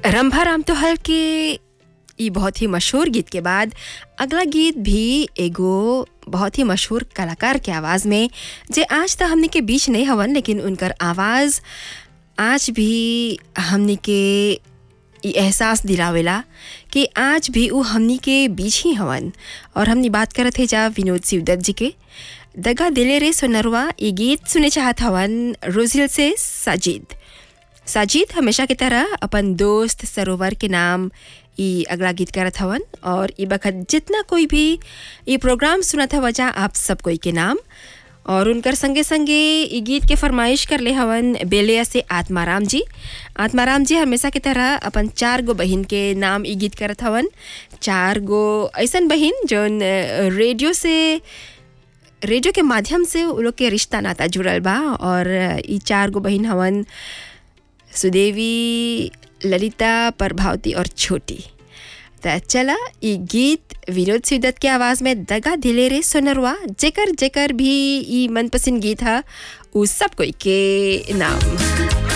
रंभा राम तोहल के ई बहुत ही मशहूर गीत के बाद अगला गीत भी एगो बहुत ही मशहूर कलाकार के आवाज़ में जे आज तक हमने के बीच नहीं हवन लेकिन उनकर आवाज़ आज भी हमने के ई एहसास दिलावेला कि आज भी वो हमनी के बीच ही हवन और हमनी बात करत है जा विनोद शिवदत्त जी के दगा दिले रे सोनरवा ये गीत सुने चाहत हवन रोजिल से साजिद साजिद हमेशा की तरह अपन दोस्त सरोवर के नाम ई अगला गीत करत हवन और ई बखत जितना कोई भी ये प्रोग्राम सुनत हवा जा आप सब कोई के नाम और उनकर संगे संगे ई गीत के फरमाइश कर ले हवन बेलिया से आत्माराम जी आत्माराम जी हमेशा की तरह अपन चार गो बहिन के नाम ई गीत करत हवन चार गो ऐसन बहिन जौन अ, रेडियो से रेडियो के माध्यम से उ लोग के रिश्ता नाता जुड़ल बा और ई चार गो बहिन हवन सुदेवी ललिता प्रभावती और छोटी त चला ई गीत विनोद शिवदत्त के आवाज़ में दगा दिले रे सोनरवा जेकर जेकर भी ई मनपसंद गीत है उ सब कोई के नाम